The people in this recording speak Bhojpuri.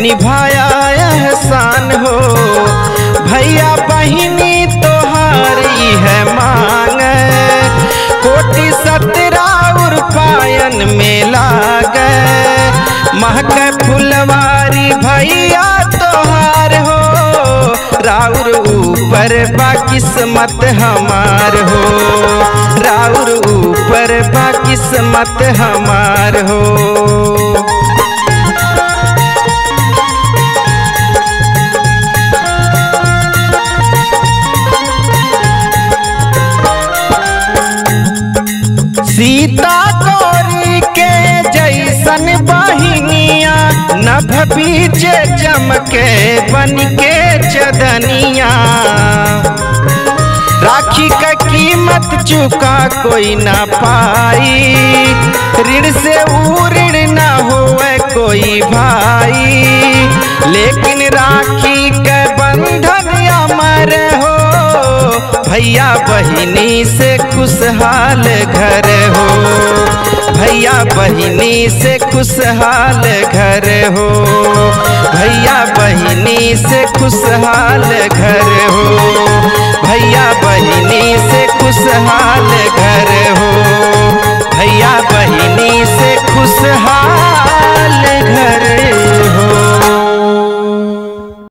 निभाया एहसान हो भैया बहिनी तोहार है मांग कोटि सतराउर पायन में लाग महक फुलवारी भैया तोहार हो राउर ऊपर बा किस्मत हमार हो राउर ऊपर बा किस्मत हमार हो सीता गौरी के जैसन बहिनिया नभ बीच चमके बन के चदनिया राखी का कीमत चुका कोई ना पाई ऋण से ऊ ऋण ना होए कोई भाई लेकिन राखी के बंधन अमर हो भैया बहिनी से खुशहाल घर हो भैया बहिनी से खुशहाल घर हो भैया बहिनी से खुशहाल घर हो भैया